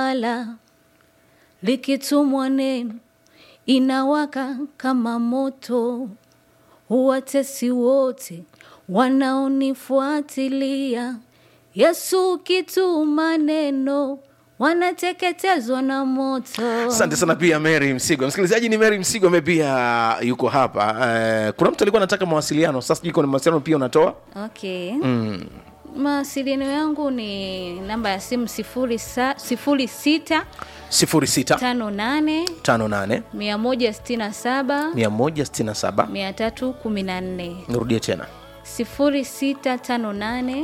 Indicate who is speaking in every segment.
Speaker 1: lisilolala, likitumwa neno inawaka kama moto, huwatesi wote wanaonifuatilia. Yesu ukituma neno wanateketezwa na moto.
Speaker 2: asante sana pia mary msigwa msikilizaji ni mary msigwa ambaye pia yuko hapa uh, kuna mtu alikuwa anataka mawasiliano sasa sijui kuna mawasiliano pia unatoa
Speaker 1: Okay. Mawasiliano yangu ni namba ya simu sifuri sa- sifuri sita
Speaker 2: 06
Speaker 1: tano nane
Speaker 2: 58
Speaker 1: mia moja sitini na saba
Speaker 2: 167
Speaker 1: mia tatu kumi na nne
Speaker 2: nirudie tena
Speaker 1: sifuri sita tano nane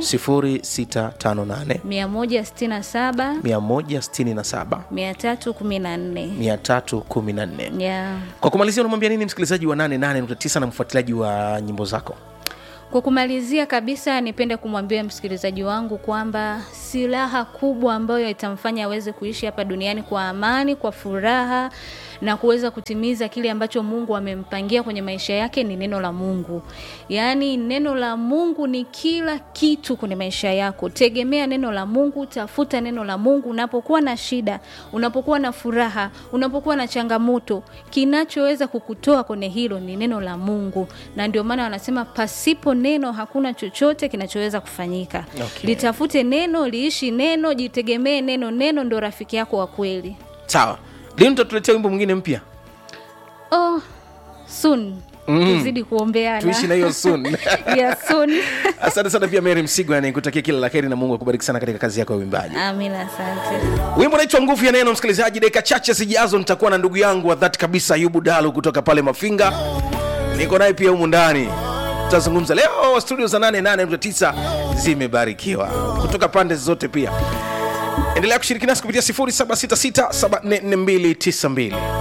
Speaker 2: 0658
Speaker 1: mia moja sitini na saba
Speaker 2: 167
Speaker 1: mia tatu kumi na nne
Speaker 2: 314
Speaker 1: yeah.
Speaker 2: kwa kumalizia unamwambia nini msikilizaji wa 88.9 na mfuatiliaji wa nyimbo zako
Speaker 1: Kwa kumalizia kabisa, nipende kumwambia msikilizaji wangu kwamba silaha kubwa ambayo itamfanya aweze kuishi hapa duniani kwa amani, kwa furaha na kuweza kutimiza kile ambacho Mungu amempangia kwenye maisha yake ni neno la Mungu. Yaani neno la Mungu ni kila kitu kwenye maisha yako. Tegemea neno la Mungu, tafuta neno la Mungu unapokuwa na shida, unapokuwa na furaha, unapokuwa na changamoto. Kinachoweza kukutoa kwenye hilo ni neno la Mungu, na ndio maana wanasema pasipo neno hakuna chochote kinachoweza kufanyika.
Speaker 2: Okay.
Speaker 1: Litafute neno, liishi neno, jitegemee neno. Neno ndo rafiki yako wa kweli.
Speaker 2: sawa lini tutatuletea wimbo mwingine mpya
Speaker 1: Oh, soon
Speaker 2: Mm.
Speaker 1: tuzidi kuombeana
Speaker 2: tuishi na hiyo soon
Speaker 1: yeah, soon.
Speaker 2: asante sana pia mary msigwa nikutakia kila la heri na mungu akubariki sana katika kazi yako ya uimbaji
Speaker 1: Amina, asante.
Speaker 2: wimbo unaitwa nguvu ya neno msikilizaji dakika chache zijazo nitakuwa na ndugu yangu wa dhati kabisa ayubu dalu kutoka pale mafinga niko naye pia humu ndani tutazungumza leo studio za 88.9 zimebarikiwa kutoka pande zote pia endelea kushiriki nasi kupitia 0766744292